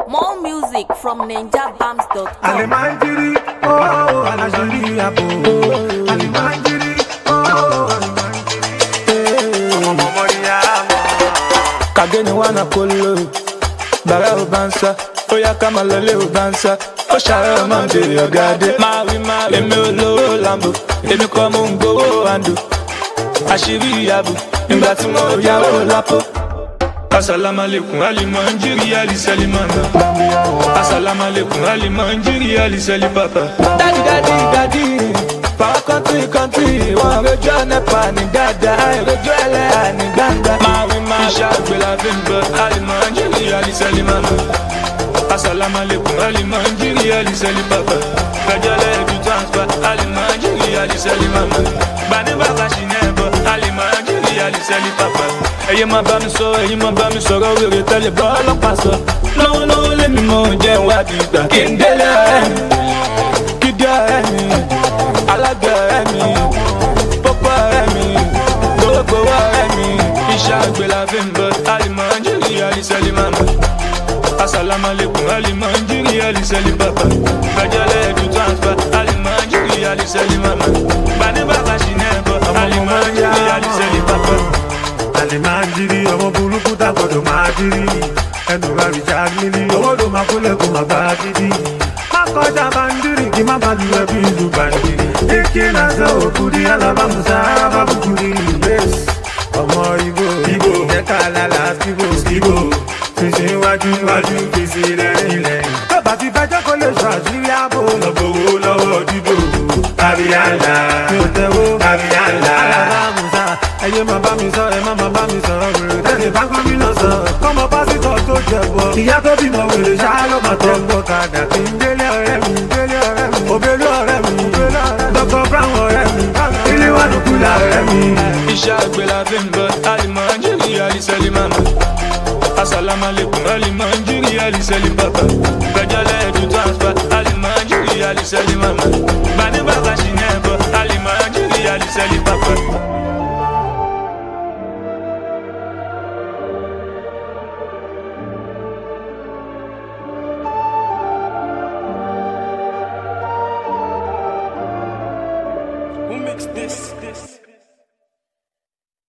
More music from ninjabams.com. Alimajiri, oh, alajiri abo. Alimajiri, oh, kageni wana kolo bàrà ò bá ń sá ó yá ká máa lọlé ò bá ń sá ó ṣàárẹ̀ ọmọ ń bèrè ọ̀gá dé. máa wí máa èmi ò lówó lambo èmi kọ́ mo ń gbowó àǹdò àṣírí ìyàbò nígbà tí mo yáwó lápò. asalaamualeykum alimanjiri alisalimanda asalaamualeykum alimanjiri alisali-papa. dadi dadi dadi power country country wọn rojú ọ̀nẹ́pà ní dáadáa àìrojú ẹlẹ́yà ní gbangba. máa wí máa iṣẹ́ àgbẹ̀là fi ń bọ̀ alimanjiri alisali-manda asalaamualeykum alimanjiri alisali-papa. gbẹjọlẹ ibi transfer alimanjiri alisali-manda. gbani bàbá ṣì ní ẹ̀bọ̀ alimanjiri alisali-papa. ẹyẹ máa bá mi sọ ẹyin máa bá mi sọ̀rọ̀ wèrè tẹ́lẹ̀ bọ́ ọlọ́pàá sọ. lọ́wọ́lọ́wọ́ lèmi mọ̀ jẹ́ ìwádìí ìgbà kí n délé ọ̀rẹ́ mi kídí ọ̀rẹ́ mi alágbè ọ̀rẹ́ mi pópó ọ̀rẹ́ mi gbogbo ọ̀rẹ́ mi iṣẹ́ àgbẹ̀ la fi ń bọ̀ alimanjiri alisẹ́lí mama asalaamualeykum alimanjiri alisẹ́lí papa gbẹjọlẹ̀ ẹ̀dù transfer alimanjiri alisẹ́lí mama gbani bàbá ṣì ní ẹ̀bọ̀ alimanjiri alisẹ́lí papa. Alimajiri, ọmọ burúkú tá gbọdọ̀ máa jírí. Ẹnu rà rìjà nílí, owó ló máa kólẹ̀ kó máa bá a dídí. Má kọjá bandiri, kí má bá lu ẹbí ìlú bandiri. Ike náà sọ òkúri, alábàmùsà, arábàbùkúri. Bẹ́ẹ̀sì, ọmọ Ibo, Ibo, ẹ̀ka lálá, Ibo, Ibo. Fèsì iwájú, iwájú, fèsì lẹ́yìn lẹ́yìn. Tó bá ti fẹjọ́ kó lè sọ àṣírí ààbò. Lọ́gbọ̀wọ́ lọ́wọ́ dídò. Kábíyànlá, mi ò tẹ́wọ́. Kábíyànlá. Alábàmùsà, ẹyẹ máa bá mi sọ, ẹ má máa bá mi sọ̀rọ̀ wèrè. Tẹ̀lé bá gómìnà sọ, kọ́mọ pásítọ̀ tó jẹ̀bọ. Ìyá tó bímọ wèrè ṣá ló máa tọ́. Ẹ̀gbọ́n kàdà kí n délé ọ̀rẹ́ mi, délé ọ̀rẹ́ mi. Òbélú ọ̀rẹ́ mi, òbélú ọ̀rẹ́ mi. Dr. Brown ọ̀rẹ́ mi, ilé wà ló kúlà ọ̀rẹ́ mi. iṣẹ́ àgbẹ̀ la fi ń bọ̀ alimanjiri alisẹ́lí mama asalaamualeykum alimanjiri alisẹ́lí papa gbẹjọlẹ̀ ẹ̀dù transfer alimanjiri alisẹ́lí mama gbani bàbá ṣì ní ẹ̀bọ̀ alimanjiri alisẹ́lí papa. Who mixed this?